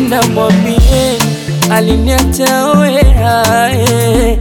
Mkipenda mwambie aliniacha oeae,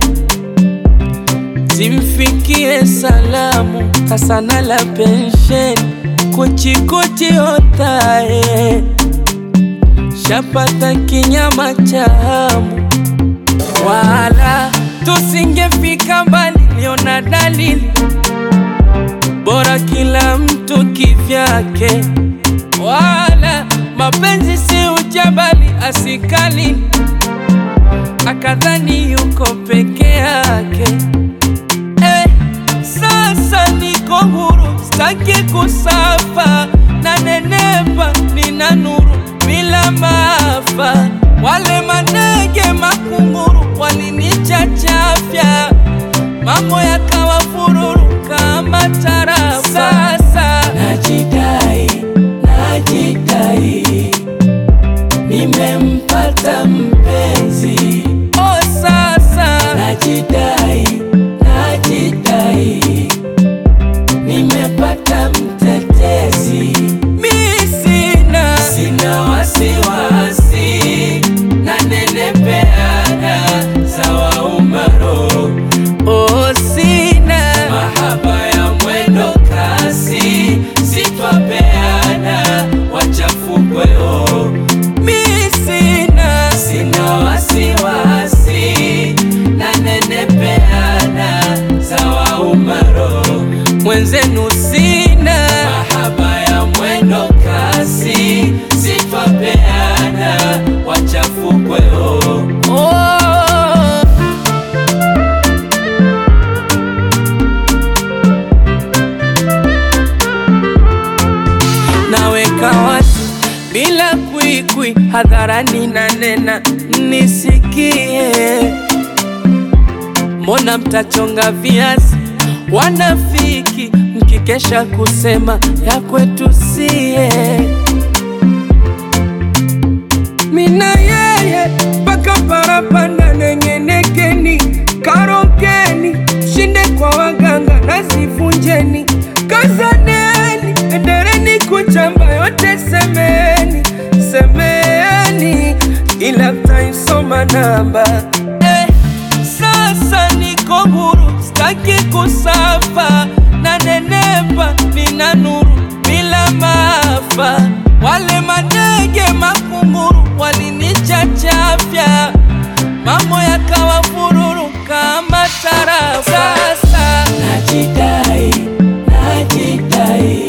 zimfikie salamu kasana la pensheni kuchikuchi otae, shapata kinyama cha hamu, wala tusingefika mbali, liona dalili bora kila mtu kivyake, wala mapenzi si ujabali asikali, akadhani yuko peke yake. Eh, sasa niko huru, staki kusafa na nenepa, nina nuru bila maafa. Wale manege makunguru walinichachafya, mambo yakawa fururu kama tarafa. Sasa najidai, najidai, nimempata mpenzi. Oh, sasa najidai, najidai, nimepata mtetezi. Mi sina, sina wasiwasi, nanenepeana sawa umaro Oh, sina mahaba ya mwendo kasi, sitwapeana wachafukweo. Mi sina sina wasiwasi, nanenepeana sawa umaro. Mwenzenu sina mahaba ya mwendo kasi, sitwapeana wachafukweo. Oh. naweka wazi bila kwikwi, hadharani na nena nisikie. Mbona mtachonga viazi wanafiki, mkikesha kusema ya kwetu sie? Mina yeye mpaka parapanda nengenekeni, karokeni, shinde kwa waganga nasivunjeni, kazaneni, endereni kuchamba yote, semeni semeni, ila mtaisoma namba eh. Sasa niko huru, staki kusafa na nenepa, nina nuru bila maafa. Wale manege makunguru walinichachafya, mambo yakawa fururu kama tarafa. Sasa najidai, najidai,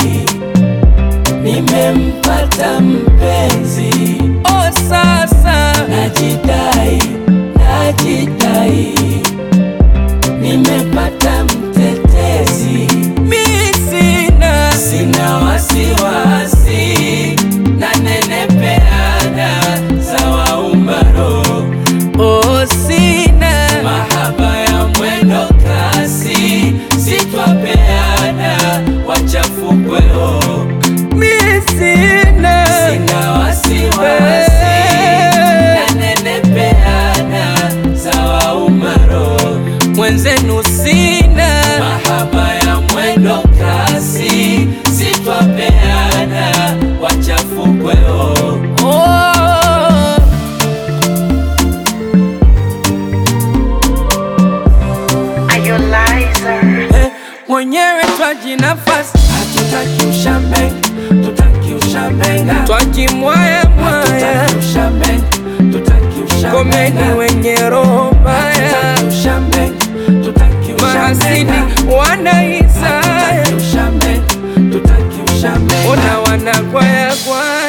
nimempata mpenzi. Oh, sasa najidai, najidai, nimepata mtetezi. Mi sina, sina wasiwasi, nanenepeana sawa umaro. Oh, sina mahaba ya mwendo kasi, sitwapeana wachafukweo. Mi sina, sina wasiwasi, nanenepeana sawa umaro. Mwenzenu sina mahaba ya mwendo kasi, sitwapeana wachafukweo. Oh. Are you liar? Eh, mwenyewe twaji nafasi, hatutaki ushambe, tutaki ushambenga, twajimwaya mwaya, Tutaki ushambe, tutaki ushambe. komeni wenye roho mbaya, Tutaki ushambe, tutaki ushambe. mahasidi wanaisaya, Tutaki ushambe, tutaki ushambe. ona wanakwaya kwaya